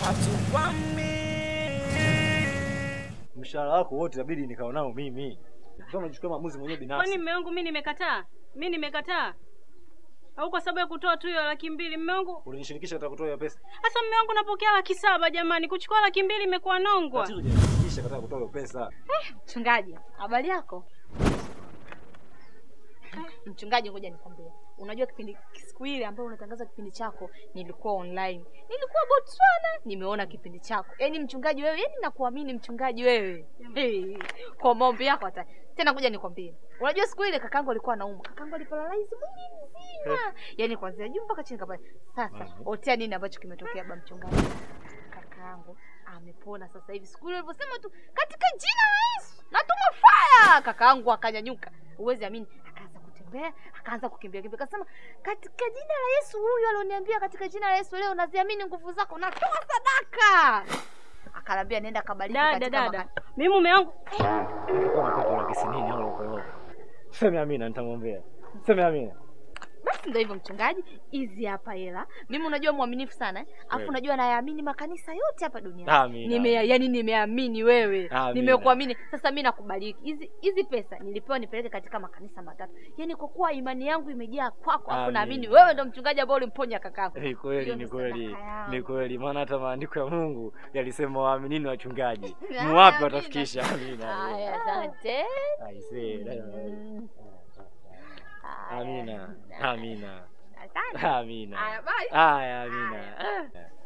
Mshahara wako wote inabidi nikao nao mimi. Sasa unachukua maamuzi mwenyewe binafsi. Kwani mume wangu mimi nimekataa? Mimi nimekataa? Au kwa sababu ya kutoa tu hiyo laki mbili mume wangu? Ulinishirikisha katika kutoa hiyo pesa. Sasa mume wangu napokea laki saba jamani, kuchukua laki mbili imekuwa nongwa. Tatizo hujanishirikisha katika kutoa hiyo pesa. Mchungaji, habari yako? Mchungaji, ngoja nikwambie. Unajua kipindi siku ile ambayo unatangaza kipindi chako nilikuwa online. Nilikuwa Botswana, nimeona kipindi chako. Yaani mchungaji wewe, yaani nakuamini mchungaji wewe. Hey, kwa maombi yako hata. Tena ngoja nikwambie. Unajua siku ile kakangu alikuwa anaumwa. Kakangu aliparalyze mwili mzima. Yaani kuanzia juu mpaka chini kabisa. Sasa, otea nini ambacho kimetokea baba mchungaji? Kakaangu amepona sasa hivi. Siku ile ulivyosema tu katika jina la Yesu natuma fire, kakaangu akanyanyuka. Uwezi amini, akaanza kutembea, akaanza kukimbia kimbia, akasema katika jina la Yesu, huyu alioniambia katika jina la Yesu, leo naziamini nguvu zako, natoa sadaka. Akalambia nenda kabariki Dada katika dada. maka- Mimi mume wangu Nilikuwa napata laki sinini au loko loko. Sema Amina nitamwombea. Sema Amina. Basi ndio hivyo mchungaji, hizi hapa hela. Mimi unajua mwaminifu sana, eh? Alafu Kweli. unajua nayaamini makanisa yote hapa duniani. Amina. Nime yani nimeamini wewe. Amina. Nimekuamini. Sasa mimi nakubariki. Hizi hizi pesa nilipewa nipeleke katika makanisa matatu. Yaani kwa kuwa imani yangu imejaa kwako, alafu Amina. naamini wewe ndo mchungaji ambao ulimponya kakangu. Ni kweli, Hiyo ni ndo kweli, sadaka yangu. ni kweli, maana hata maandiko ya Mungu yalisema waaminini wachungaji Ah, ni wapi amina. watafikisha. Amina. Haya, asante. Aisee, dada. Mm. Haya. Amina, amina, Asante. amina. Haya, bye. Haya, amina. Haya. Ah.